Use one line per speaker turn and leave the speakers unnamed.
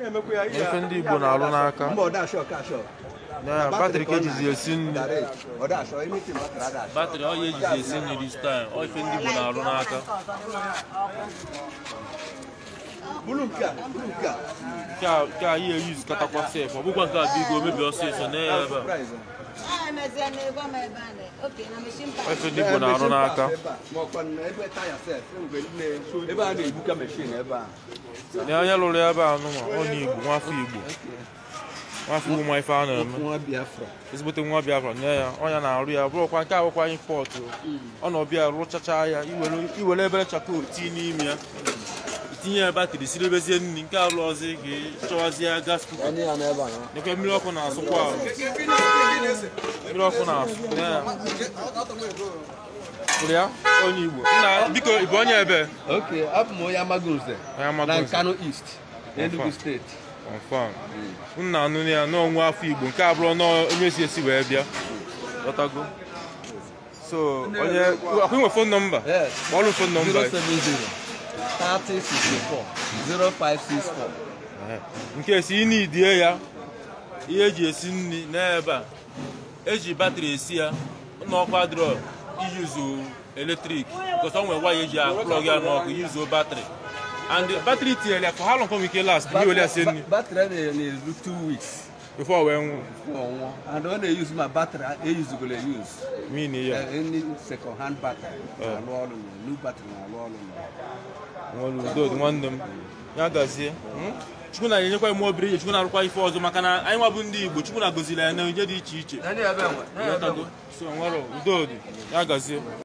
na-emekwa ya
Ife ndị Igbo na-alụ n'aka.
mba ọdashọ kashọ
Ya batrị ka ejizi esi nri
ọdashọ anything batrị adashọ
batrị ọ ya ejizi esi nri dis time ọ ife ndị Igbo na-arụ n'aka
bulu nke a bulu nke a
nke a nke a ya eyuzu katakwa sef ọ bụkwa nke a bigo mebi ọsịsọ na ya ebe a
Price.
ife ndị Igbo na-arụ n'aka
Ma ọkwa na ebe taya sef mgbe niile ebe a na-ebuka meshin ebe a
na onye lụrụ ya ebe a nụnwa onye Igbo nwafọ Igbo nwafọ Igbo ma ife a na-eme
nwa Biafra
ezigbote nwa Biafra nye ya ọnya na-arụ ya bụrụkwa nke abụkwa impọt ọ na ọbịa rụchacha ya iwere- iwere ebere chakol tii n'ime ya itinye ya batrị siri ebezie nri nke alụ ọzọ ka chọwazie gas kuka
onye ya n'ebe a na
nekwe mmiri ọkụ na-asụkwa ahụ mmiri ọkụ na-asụ nye ya Hụrụ ya onye Igbo nna biko ị bụ onye ebe
oke abụ m onye Amagunze
onye Amagunze.
na Nkanu East Enugu steeti
confam nna anụ ya n'ọnwa afọ Igbo nke abụrụ na onye si esi wee bịa ghọtago so onye akwụ nwe fon nọmba
Yes.
kpọọrụ fon nọmba
070 3064 0564
Ehe. nke si ị na-idie ya ihe eji esi nri n'ebe a eji batrị esi ya n'ọkwa drọ iyuzu eletrik because ọ nwere waya eji aplọg ya n'ọkụ yuzuo batrị and batrị tinyere ya for how long ka ọ nwere ike last mgbe iwere ya sie nri
batrị a na-eru 2 weeks
before wee nwụ
ọnwụọ and ọ na-eyuzu ma batrị eyuzugoro eyuz
min ya
any second hand batrị na-alụ ọrụ na new batrị na-alụ ọrụ na
nwere udo dị nwanne m ya gazie Hmm? chukwu na-enyekwa ime obiri ihe chukwu na-arụkwa ife ọzọ maka na anyị nwa bụ ndị igbo chukwu na-agozili anyị na onye dị iche iche
Ndị ebe enwe
Ịghọtago? so nwere udo dị ya gazie